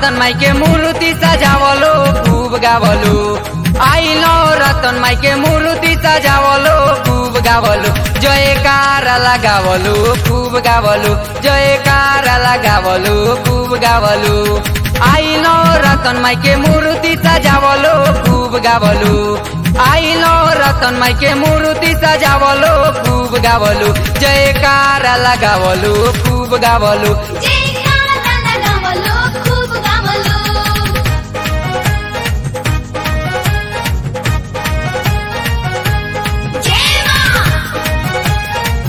रतन माई के मूर्ति सजावलो खूब गावलो आइलो रतन माई के मूर्ति सजावलो खूब गावलो जयकार लगावलो खूब गावलो जयकार लगावलो खूब गावलो आइलो रतन माई के मूर्ति सजावलो खूब गावलो आइलो रतन माई के मूर्ति सजावलो खूब गावलो जयकार लगावलो खूब गावलो जयकारा लगावलो खूप गावलो जय मा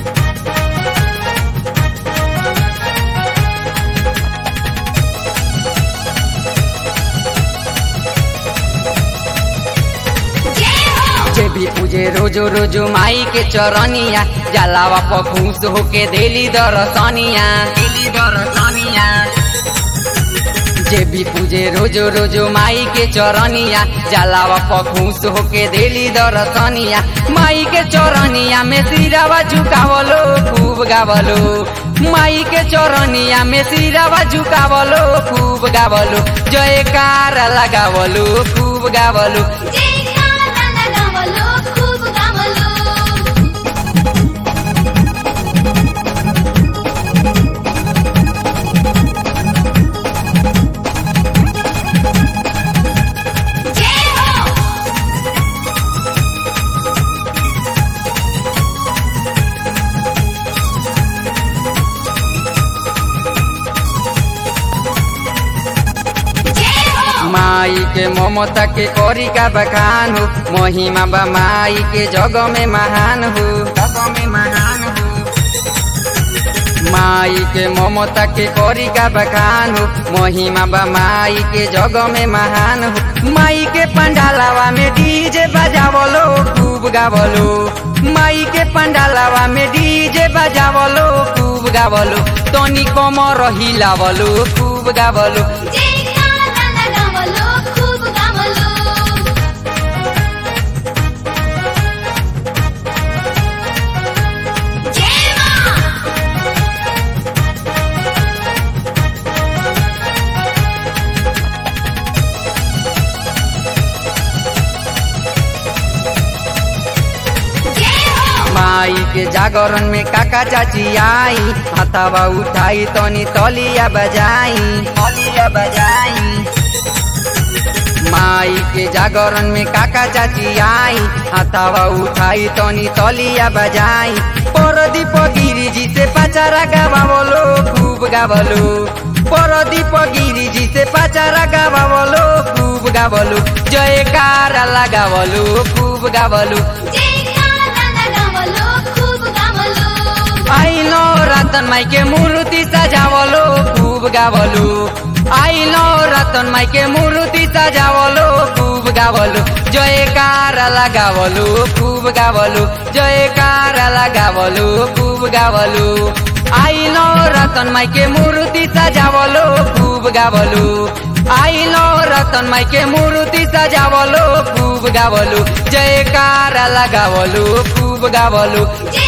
जय हो जे भी पूजे रोजो रोजो माई के चरनिया जलावा पखूस होके देली दरसनिया देली दरसनिया जे भी पूजे रोजो रोजो माई के चरनिया जलावा पखूस होके देली दरसनिया माई के चरनिया में सिरावा झुकावलो खूब गावलो माई के चरनिया में सिरावा झुकावलो खूब गावलो जयकार लगावलो खूब गावलो जयकारा लगावलो खूप गावलो जय हो जय हो माई के ममता के करी का बखान हो महिमा बा माई के जग में महान हो जग में महान हो माई के ममता के करी का बखान हो महिमा बा माई के जग में महान हो माई के पंडालावा में डीजे बजावलो खूब गावलो माई के पंडालावा में डीजे बजावलो खूब गावलो तनी कमर हिलावलो खूब गावलो जयकारा लगावलो खूप गावलो जय मा जय हो माई के जागरण में काका चाची आई हथावा उठाई तनी तलिया बजाई तलिया बजाई माई के जागरण में काका चाची आई हथावा उठाई तनी तलिया बजाई परदीप गिरी जी से पचारा गावलो खूब गावलो परदीप गिरी जी से पचारा गावलो खूब गावलो जयकार लगावलो खूब गावलो जयकारा लगावलो खूप गावलो आइलो रतन माई के मूर्ति सजावलो खूब गावलो आइलो रतन माई के मूर्ति सजावलो खूब गावलो जयकार लगावलो खूब गावलो जयकार लगावलो खूब गावलो आइलो रतन माई के मूर्ति सजावलो खूब गावलो आइलो रतन माई के मूर्ति सजावलो खूब गावलो जयकार लगावलो खूब गावलो जय